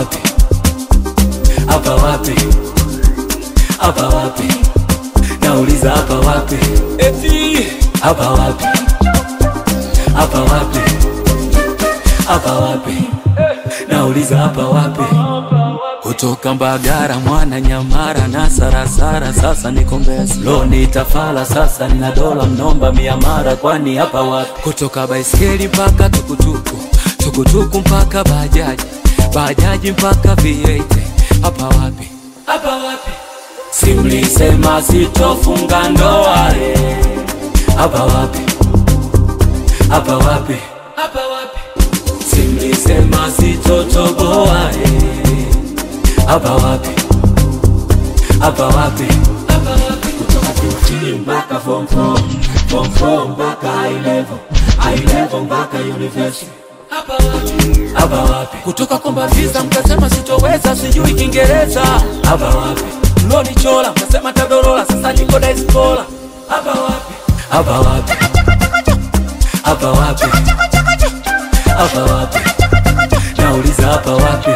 wapi hapa wapi hapa wapi nauliza hapa wapi eti hapa wapi hapa wapi hapa wapi nauliza hapa wapi kutoka Mbagara mwana Nyamara na Sarasara, sasa niko Mbezi loni tafala, sasa nina dola mnomba mia mara, kwani hapa wapi? Kutoka baiskeli mpaka tukutuku, tukutuku mpaka bajaji, bajaji mpaka V8, hapa wapi? Hapa wapi? Simlisema sitofunga ndoa eh. Hapa wapi? Hapa wapi? Hapa wapi? Simlisema sitotoboa eh. Hapa wapi? Hapa wapi? Hapa wapi? Kutoka QT mpaka form 4, form 4 mpaka high level, high level mpaka university. Hapa wapi? Hapa wapi? Kutoka komba visa mkasema sitoweza, sijui Kiingereza. Hapa wapi? Loni chola mkasema tadorola, sasa niko diaspora. Hapa wapi? Hapa wapi? Hapa wapi? Hapa wapi? Nauliza hapa wapi?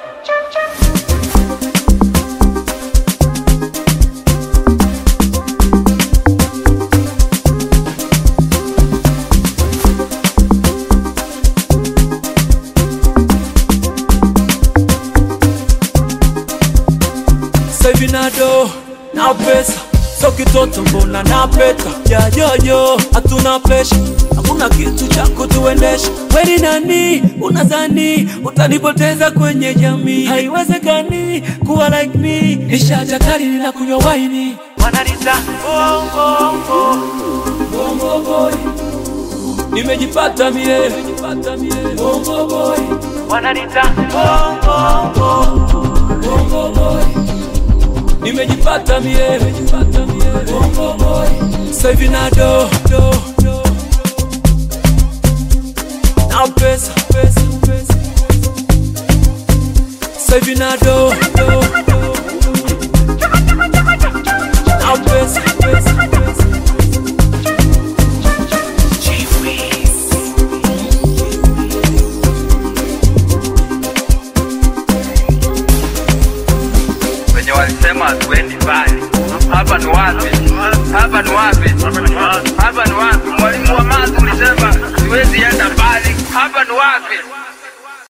Sasa hivi na do na pesa so kitoto mbona na peta yayoyo hatuna pesha hakuna kitu cha kutuendesha weni nani unadhani utanipoteza kwenye jamii haiwezekani kuwa like me nishaja kali nina kunywa waini wananita bongo bongo boy nimejipata mie nimejipata mie bongo boy wananita bongo bongo boy nimejipata mie nimejipata mie bongo boy sasa hivi na do do do na pesa pesa pesa sasa hivi na do do do na pesa pesa pesa wenye walisema hatuendi mbali. Hapa ni wapi? Hapa ni wapi? Hapa ni wapi? Mwalimu wa math ulisema siwezi enda mbali. Hapa ni wapi?